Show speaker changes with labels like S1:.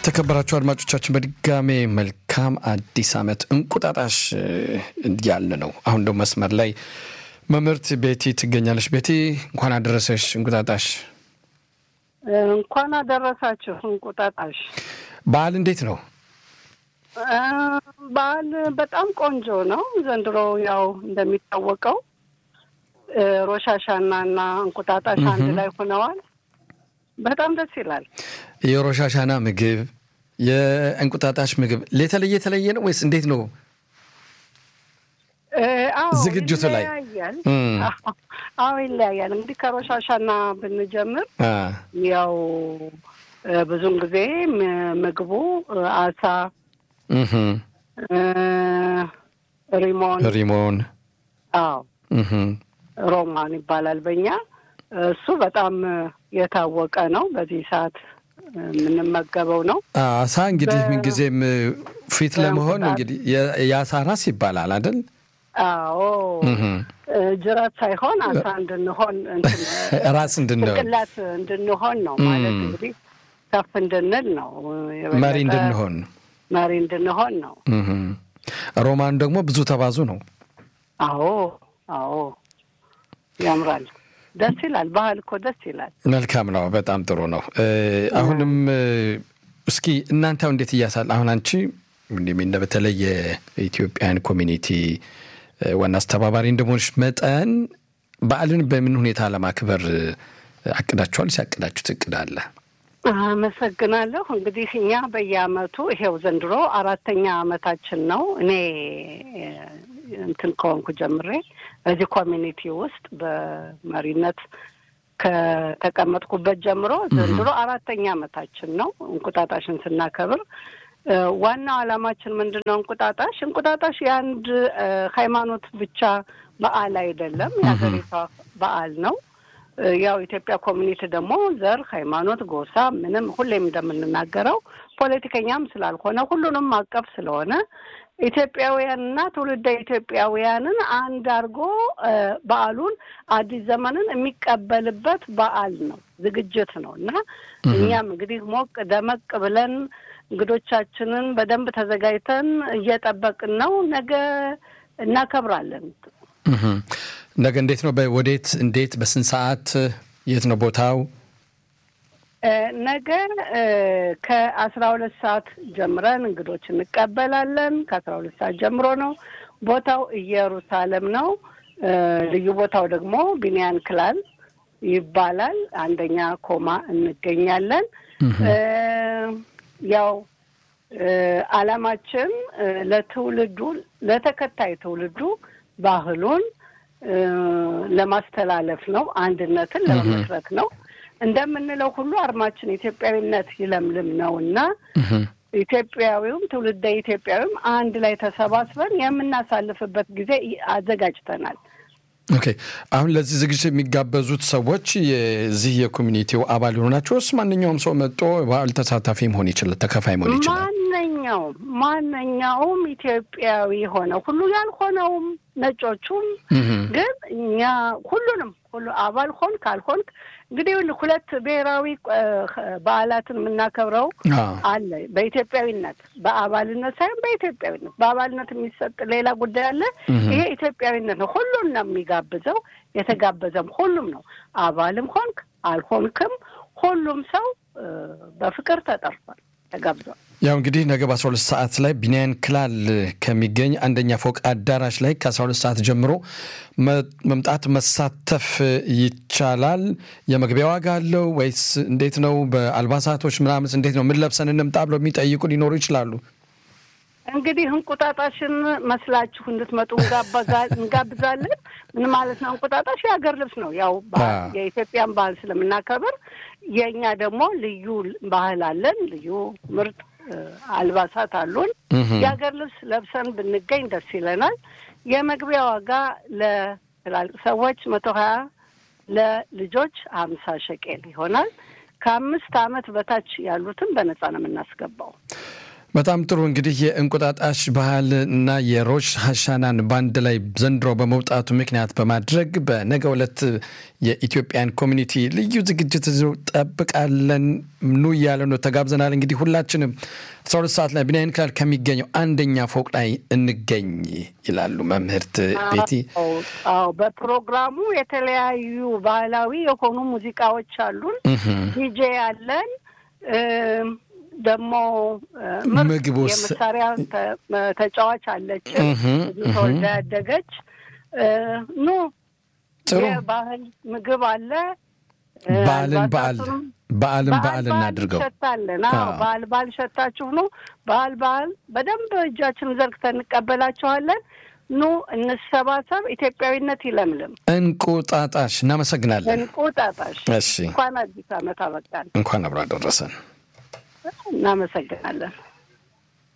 S1: የተከበራችሁ አድማጮቻችን በድጋሜ መልካም አዲስ ዓመት እንቁጣጣሽ እያልን ነው። አሁን ደግሞ መስመር ላይ መምህርት ቤቲ ትገኛለች። ቤቲ እንኳን አደረሰሽ እንቁጣጣሽ።
S2: እንኳን አደረሳችሁ እንቁጣጣሽ።
S1: በዓል እንዴት ነው?
S2: በዓል በጣም ቆንጆ ነው። ዘንድሮ ያው እንደሚታወቀው ሮሻሻና እና እንቁጣጣሽ አንድ ላይ ሆነዋል። በጣም ደስ ይላል።
S1: የሮሻሻና ምግብ የእንቁጣጣሽ ምግብ የተለየ የተለየ ነው ወይስ እንዴት ነው? ዝግጅቱ ላይ
S2: ይለያያል። አዎ ይለያያል። እንግዲህ ከሮሻሻና ብንጀምር ያው ብዙውን ጊዜ ምግቡ አሳ፣ ሪሞን
S1: ሪሞን
S2: አዎ ሮማን ይባላል በእኛ እሱ በጣም የታወቀ ነው። በዚህ ሰዓት የምንመገበው ነው።
S1: አሳ እንግዲህ ምንጊዜም ፊት ለመሆን እንግዲህ የአሳ ራስ ይባላል አይደል?
S2: አዎ ጅራት ሳይሆን አሳ እንድንሆን
S1: ራስ እንድንሆን
S2: ጭንቅላት እንድንሆን ነው ማለት እንግዲህ ከፍ እንድንል ነው።
S1: መሪ እንድንሆን
S2: መሪ እንድንሆን ነው።
S1: ሮማን ደግሞ ብዙ ተባዙ ነው።
S2: አዎ አዎ ያምራል። ደስ ይላል። ባህል እኮ ደስ ይላል።
S1: መልካም ነው። በጣም ጥሩ ነው። አሁንም እስኪ እናንተው እንዴት እያሳል አሁን አንቺ እንዲሚነ በተለይ የኢትዮጵያን ኮሚኒቲ ዋና አስተባባሪ እንደመሆንሽ መጠን በዓልን በምን ሁኔታ ለማክበር አቅዳችኋል? ሲያቅዳችሁት እቅድ አለ?
S2: አመሰግናለሁ። እንግዲህ እኛ በየአመቱ ይሄው ዘንድሮ አራተኛ አመታችን ነው። እኔ እንትን ከሆንኩ ጀምሬ በዚህ ኮሚኒቲ ውስጥ በመሪነት ከተቀመጥኩበት ጀምሮ ዘንድሮ አራተኛ አመታችን ነው እንቁጣጣሽን ስናከብር። ዋናው ዓላማችን ምንድን ነው? እንቁጣጣሽ እንቁጣጣሽ የአንድ ሃይማኖት ብቻ በዓል አይደለም፣ የሀገሪቷ በዓል ነው። ያው ኢትዮጵያ ኮሚኒቲ ደግሞ ዘር፣ ሃይማኖት፣ ጎሳ ምንም ሁሌም እንደምንናገረው ፖለቲከኛም ስላልሆነ ሁሉንም አቀፍ ስለሆነ ኢትዮጵያውያንና ትውልደ ኢትዮጵያውያንን አንድ አድርጎ በዓሉን አዲስ ዘመንን የሚቀበልበት በዓል ነው፣ ዝግጅት ነው እና እኛም እንግዲህ ሞቅ ደመቅ ብለን እንግዶቻችንን በደንብ ተዘጋጅተን እየጠበቅን ነው። ነገ እናከብራለን።
S1: ነገ እንዴት ነው? ወዴት? እንዴት? በስንት ሰዓት? የት ነው ቦታው?
S2: ነገ ከአስራ ሁለት ሰዓት ጀምረን እንግዶች እንቀበላለን። ከአስራ ሁለት ሰዓት ጀምሮ ነው። ቦታው ኢየሩሳሌም ነው። ልዩ ቦታው ደግሞ ቢንያን ክላል ይባላል። አንደኛ ኮማ እንገኛለን። ያው ዓላማችን ለትውልዱ ለተከታይ ትውልዱ ባህሉን ለማስተላለፍ ነው። አንድነትን ለመመስረት ነው። እንደምንለው ሁሉ አርማችን ኢትዮጵያዊነት ይለምልም ነው እና ኢትዮጵያዊውም ትውልደ ኢትዮጵያዊም አንድ ላይ ተሰባስበን የምናሳልፍበት ጊዜ አዘጋጅተናል።
S1: ኦኬ። አሁን ለዚህ ዝግጅት የሚጋበዙት ሰዎች የዚህ የኮሚኒቲው አባል የሆናቸው ውስጥ ማንኛውም ሰው መጥቶ በዓል ተሳታፊ መሆን ይችላል፣ ተከፋይ መሆን ይችላል።
S2: ማንኛውም ማንኛውም ኢትዮጵያዊ ሆነ ሁሉ ያልሆነውም ነጮቹም፣ ግን እኛ ሁሉንም ሁሉ አባል ሆን ካልሆንክ እንግዲህ ሁለት ብሔራዊ በዓላትን የምናከብረው አለ። በኢትዮጵያዊነት በአባልነት ሳይሆን በኢትዮጵያዊነት በአባልነት የሚሰጥ ሌላ ጉዳይ አለ። ይሄ ኢትዮጵያዊነት ነው። ሁሉን ነው የሚጋብዘው። የተጋበዘም ሁሉም ነው። አባልም ሆንክ አልሆንክም ሁሉም ሰው በፍቅር ተጠርቷል፣ ተጋብዟል።
S1: ያው እንግዲህ ነገ በአስራ ሁለት ሰዓት ላይ ቢንያን ክላል ከሚገኝ አንደኛ ፎቅ አዳራሽ ላይ ከአስራ ሁለት ሰዓት ጀምሮ መምጣት መሳተፍ ይቻላል። የመግቢያ ዋጋ አለው ወይስ እንዴት ነው? በአልባሳቶች ምናምን እንዴት ነው? ምን ለብሰን እንምጣ ብለው የሚጠይቁ ሊኖሩ ይችላሉ።
S2: እንግዲህ እንቁጣጣሽን መስላችሁ እንድትመጡ እንጋብዛለን። ምን ማለት ነው? እንቁጣጣሽ የሀገር ልብስ ነው። ያው የኢትዮጵያን ባህል ስለምናከብር የእኛ ደግሞ ልዩ ባህል አለን። ልዩ ምርጥ አልባሳት አሉን። የሀገር ልብስ ለብሰን ብንገኝ ደስ ይለናል። የመግቢያ ዋጋ ለትላልቅ ሰዎች መቶ ሀያ ለልጆች ሀምሳ ሸቄል ይሆናል። ከአምስት ዓመት በታች ያሉትን በነጻ ነው የምናስገባው።
S1: በጣም ጥሩ እንግዲህ የእንቁጣጣሽ ባህል እና የሮሽ ሀሻናን በአንድ ላይ ዘንድሮ በመውጣቱ ምክንያት በማድረግ በነገ ዕለት የኢትዮጵያን ኮሚኒቲ ልዩ ዝግጅት ጠብቃለን ኑ እያለ ነው። ተጋብዘናል። እንግዲህ ሁላችንም አስራ ሁለት ሰዓት ላይ ብናይን ክላል ከሚገኘው አንደኛ ፎቅ ላይ እንገኝ ይላሉ መምህርት ቤቲ።
S2: አዎ በፕሮግራሙ የተለያዩ ባህላዊ የሆኑ ሙዚቃዎች አሉን። ዲጄ አለን ደግሞ
S1: ምግብ
S2: የመሳሪያ ተጫዋች አለችን ተወልዳ ያደገች ኑ
S1: ጥሩ
S2: የባህል ምግብ አለ።
S1: በዓልን በዓል በዓልን በዓል እናድርገው።
S2: ሸታለን በዓል በዓል ሸታችሁ ነው። በዓል በዓል በደንብ እጃችን ዘርግተን እንቀበላችኋለን። ኑ እንሰባሰብ። ኢትዮጵያዊነት ይለምልም።
S1: እንቁጣጣሽ እናመሰግናለን።
S2: እንቁጣጣሽ
S1: እሺ፣
S2: እንኳን አዲስ ዓመት አበቃን።
S1: እንኳን አብሮ አደረሰን።
S2: እናመሰግናለን።